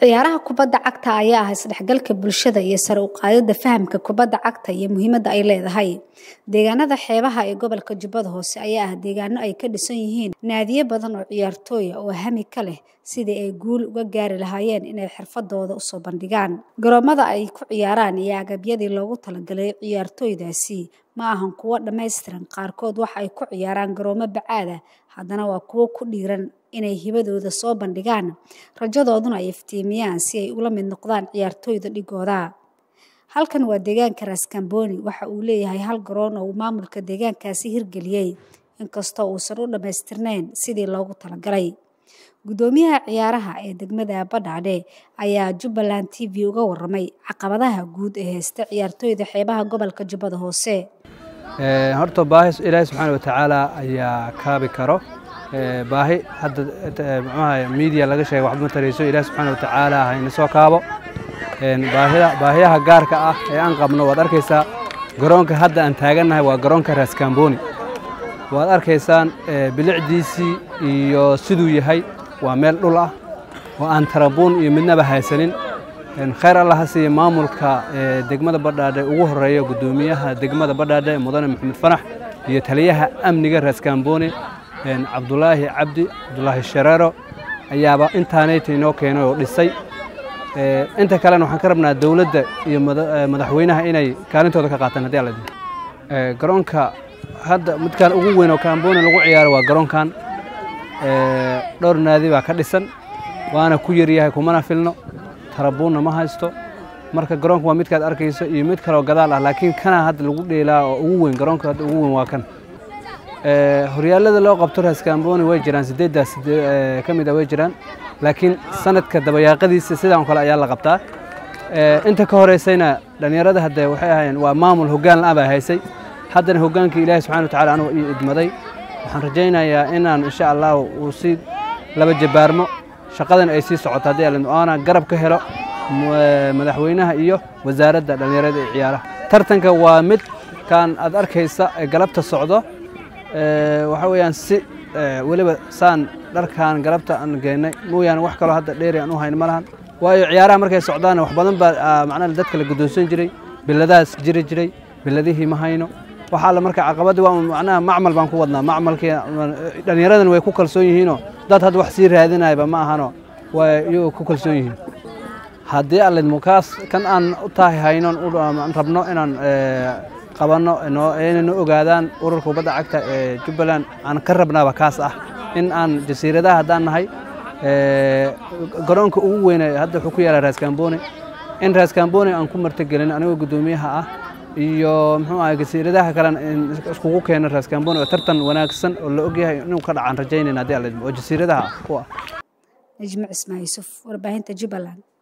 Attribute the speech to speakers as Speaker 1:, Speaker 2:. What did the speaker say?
Speaker 1: ciyaaraha kubadda cagta ayaa ah isdhexgalka bulshada iyo sare u qaadida fahamka kubadda cagta iyo muhiimadda ay leedahay deegaanada xeebaha ee gobolka jubbada hoose ayaa ah deegaano ay ka dhisan yihiin naadiyo badan oo ciyaartooya oo hami ka leh sidii ay guul uga gaari lahaayeen inay xirfadooda usoo bandhigaan garoomada ay ku ciyaaraan iyo agabyadii loogu talagalay ciyaartooydaasi ma ahan kuwo dhammaystiran qaarkood waxa ay ku ciyaaraan garoomo bacaada haddana waa kuwo ku dhiiran inay hibadooda soo bandhigaan rajadooduna ay iftiimiyaan si ay ula mid noqdaan ciyaartooyda dhigooda halkan waa deegaanka raaskambooni waxa uu leeyahay hal garoon oo uu maamulka deegaankaasi hirgeliyey inkastoo uusan u dhammaystirnayn sidii loogu talagalay guddoomiyaha ciyaaraha ee degmada badhaadhe ayaa jubbaland t v uga waramay caqabadaha guud ee haysta ciyaartooyda xeebaha gobolka jubbada hoose
Speaker 2: horta baahi ilaahi subxaana watacaala ayaa kaabi karo baahi hadda mxuaha miidiya laga sheegay waxba ma tarayso ilaahi subxaana watacaala hayna soo kaabo baahiyaha gaarka ah ee aan qabno waad arkaysaa garoonka hadda aan taagannahay waa garoonka raaskambooni waad arkaysaan bilicdiisii iyo siduu yahay waa meel dhul ah oo aan tarabuun iyo midnaba haysanin khayr allah ha siiya maamulka degmada badhaadhe ugu horeeya guddoomiyaha degmada badhaadhe mudane maxamed fanax iyo taliyaha amniga raaskambooni cabdulaahi cabdi cabdulaahi shareero ayaaba intaanayta inoo keenay oo dhisay inta kalena waxaan ka rabnaa dowladda iyo madaxweynaha inay kaalintooda ka qaataan haddii alla garoonka hadda midkaan ugu weyn oo kambooni lagu ciyaaro waa garoonkan dhowr naadi baa ka dhisan waana ku yaryahay kumana filno tarabuunna ma haysto marka garoonka waa midkaad arkayso iyo mid kaleoo gadaal ah laakiin kana hadda lagu dheelaa oo ugu weyn garoonka hadda ugu weyn waa kan horyaalada loo qabto raaskambooni way jiraan sideeddaas ka mid a way jiraan laakiin sanadka dabayaaqadiisa sidaan kale ayaa la qabtaa inta ka horeysayna dhallinyarada hadde waxay ahaayeen waa maamul hoggaan la-aan baa haysay haddana hoggaankii ilaahi subxana watacala anugu ii idmaday waxaan rajaynayaa inaan insha allah uu si laba jabaarmo shaqadan ay sii socoto haddii alla oona garab ka helo madaxweynaha iyo wasaaradda dhallinyarada ee ciyaaraha tartanka waa mid kaan aad arkaysa ee galabta socdo waxa weeyaan si weliba saan dharkaan galabta aan geennay mooyaane wax kaloo hadda dheeri aan u hayn ma lahan waayo ciyaaraha markay socdaanna wax badan baa macnaha dadka la guddoonsan jiray biladahaas jiri jiray biladihii ma hayno waxaa la marka caqabadii waa macnaha macmal baan ku wadnaa macmalkii dhallinyaradan way ku kalsoon yihiinoo dad hadda wax sii raadinayaba ma ahano way iyagoo ku kalsoon yihiin haddii allidmo kaas kan aan u tahay haynon aan rabno inaan qabanno inayna ogaadaan ururka kubadda cagta ee jubbaland aan ka rabnaaba kaas ah in aan jasiiradaha haddaan nahay garoonka ugu weyne hadda wuxuu ku yaalaa raaskambooni in raaskambooni aan ku martogelin anigoo guddoomiyaha ah iyo muxuu ahay jasiiradaha kalena iskugu keeno raaskambooni oo tartan wanaagsan oo la ogyahay inuu ka dhacaan rajaynayna haddii alla oo jasiiradaha ku ah
Speaker 1: najmo cismaa yuusuf warbaahinta jubbaland